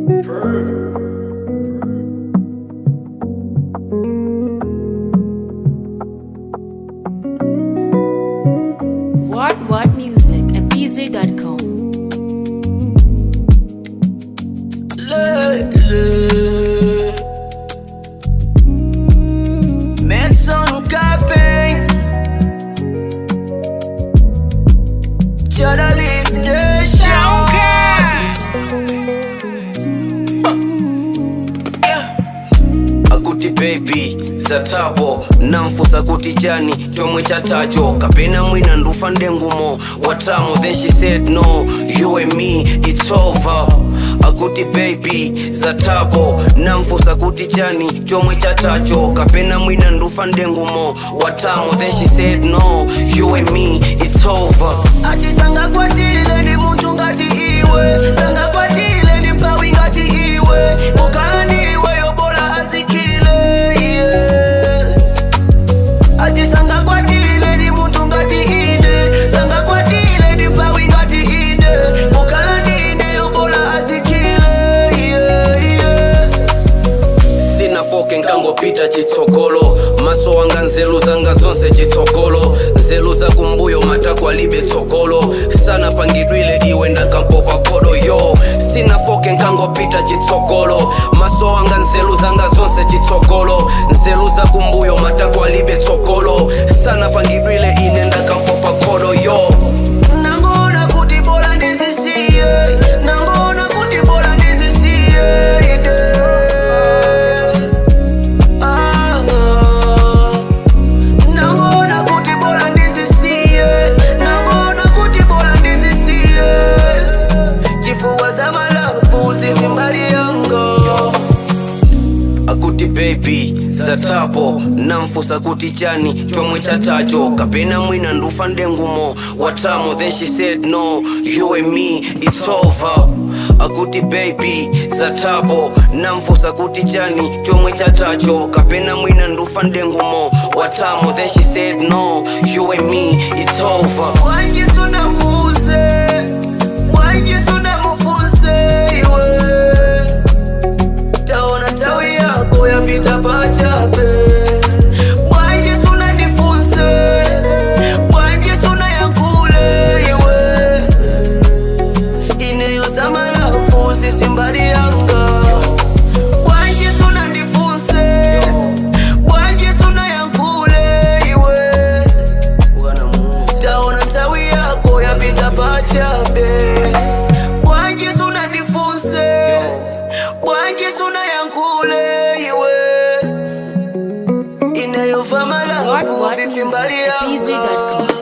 What What Music at BZ.com. Medson Capping Shoulda leave nation akuti baby zatabo namfusa kuti chani chomwe chatacho kapena mwina ndufa ndengumo watamo then she said no you and me it's over akuti baby zatabo namfusa kuti chani chomwe chatacho kapena mwina ndufa ndengumo watamo then she said no you and me it's over ati sangakwatile ndi munthu ngati iwe sangakwatile ndi mphawi ngati iwe kukhala ndiwe yobola azikile yeah. ati sangakwatile ndi munthu ngati ine sangakwatile ndi mphawi ngati ine kukhala ndine yobola azikile yeah, yeah. sinafoke nkangopita chitsogolo maso wanga nzeru zanga zonse chitsogolo nzeru zakumbuyo matako alibe tsogolo sanapangidwile iwe ndakampopa kodo yo sinafoke nkangopita chitsogolo maso wanga nzeru zanga zonse chitsogolo nzeru zakumbuyo matako alibe tsogolo sanapangidwile ine ndakampopa kodo yo nangona kuti bora ndizisiye nangona kuti bora ndizisiye ide Ah, nangona kuti bora ndizisiye nangona kuti bora ndizisiye chifuwa za malafu zisimbali yango akuti baby zatapo namfusa kuti chani chomwe chatacho kapena mwina ndufa ndengumo watamo then she said no you and me it's over akuti baby zatapo namfusa kuti chani chomwe chatacho kapena mwina ndufa ndengumo watamo then she said no you and me it's over wanjisunamuze wanjisunamufunse iwe taona tawi yako yapita pachape bwanje suna ndifunse bwanje suna yakule iwe ineyo samalafu sisimbali yanga bwanje suna ndifunse bwanje suna yakule iwe taona tawi yako yapita pachape bwanje suna ndifunse bwanje suna yankule iwe inayova What malafu What Music vifimbali at yanga BZ.com.